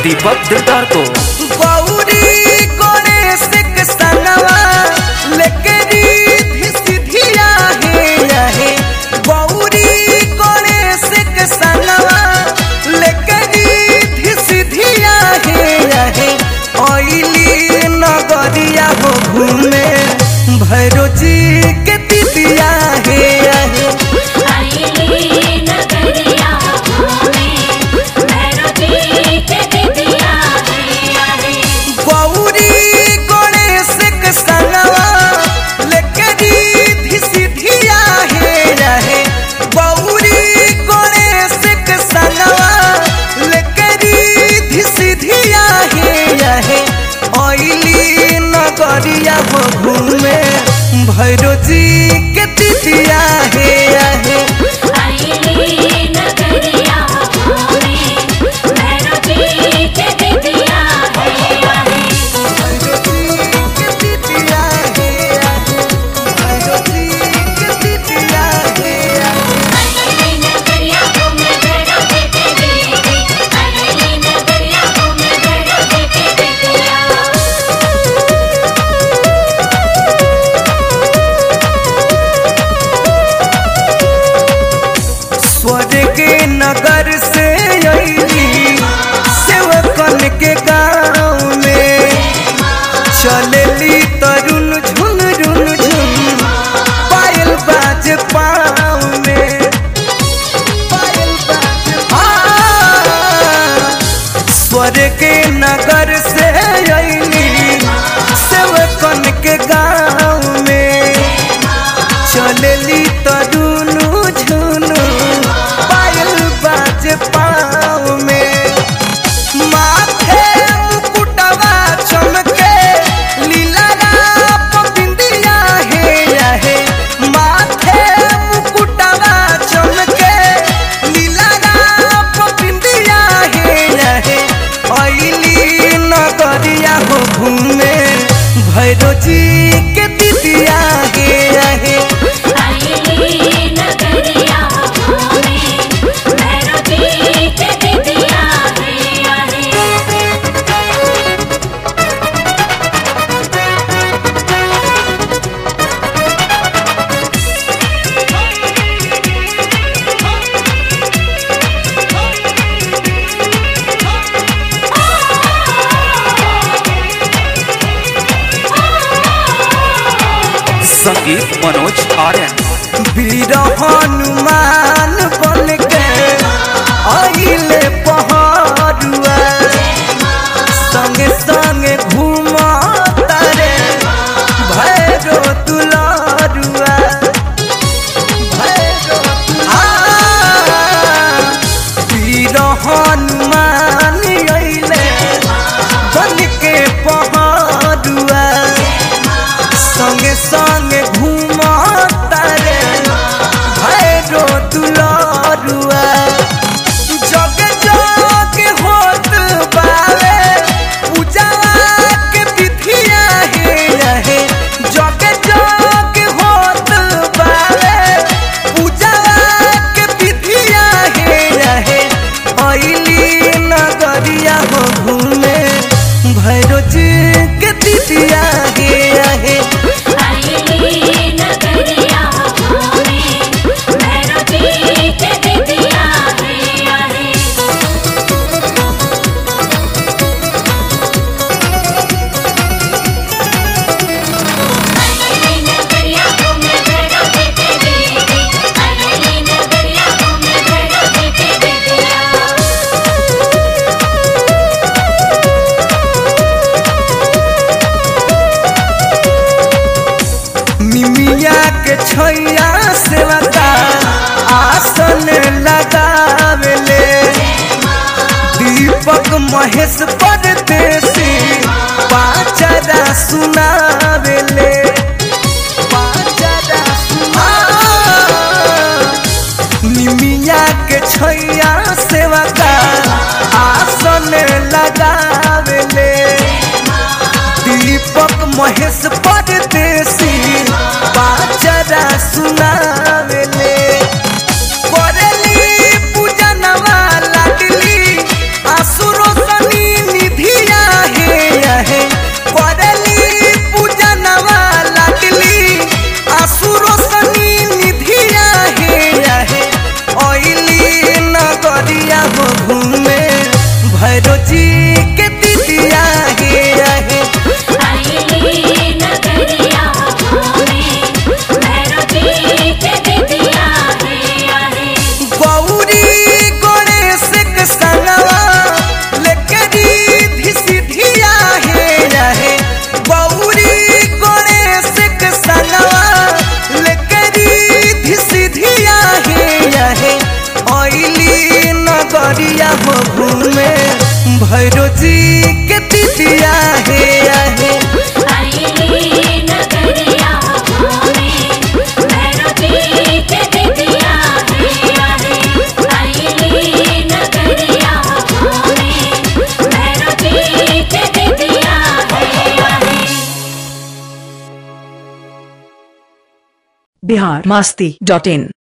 दीपक दिलदार को गौरी गणेश के संगवा लेके रिद्धि सिद्धिया हे आहे गौरी गणेश के संगवा लेके रिद्धि सिद्धिया हे आहे ओइली नगरिया हो घूमे भैरो जी के दिदिया हे आहे आईली नगरिया घूमे भैरव जी के दिदिया है आहे गौरी गणेश के संगवा लेके रिद्धि सिद्धिया हे रहे गौरी गणेश के संगवा लेके रिद्धि सिद्धिया हे रहे ओइली नगरिया हो घूमे भैरो जी के दिदिया हे आहे आईली नगरिया घूमे भैरव जी के दिदिया है आहे भैरो जी के दिदिया हे आहे भैरो जी के दिदिया हे आहे आईली नगरिया घूमे भैरव जी के दिदिया आईली नगरिया घूमे भैरव जी के दिदिया स्वर्ग के नगर से अली सेवकन के गाँव में चलेली तरुण झुन झुन झुन पायल बाज पाँव में पायल बाज हाँ। स्वर्ग के नगर से अली सेवकन के गाँव में चलेली तरुनु झुनु पायल बाज पाँव में माथे मुकुटवा चमके लीला बिंदिया हे रहे माथे मुकुटवा चमके लीला बिंदिया हे रहे अली नगरिया हो घूमे भैरो जी के दिदिया हे रहे आईली नगरिया घूमे भैरव जी के दिदिया है आहे संगीत मनोज आर्यन वीर हनुमान बन के आइले पहाड़ुआ संगे संगे घूम तारे भैरो दुलारुआ भैरो हाँ, वीर हनुमान अइले बन के पहाड़ुआ संगे संगे घूम तारे भैरो दुलारुआ जग जग होत बावे पूजा के विधिया हे रहे जग जग होत बावे पूजा के विधिया हे रहे अइली नगरिया हो घूमे भैरो जी के दिदिया हे रहे आईली नगरिया घूमे भैरव जी के दिदिया है आहे आईली नगरिया घूमे भैरव जी के दिदिया आईली नगरिया घूमे भैरव जी के दिदिया निमिया के छैया सेवका आसन लगावेले दीपक महेश परदेसी पाचरा सुनावेले पाचरा सुना निमिया के छैया सेवका आसन लगावेले दीपक महेश परदेसी पाचरा सुनावेले करेली पूजनवा लाडली आसुरो सनी आइली नगरिया हो घूमे भैरो जी के दीदिया हे आहे आईली नगरिया घूमे भैरव जी के दिदिया है आहे आईली नगरिया घूमे भैरव जी के दिदिया है आहे बिहार मास्ती डॉट इन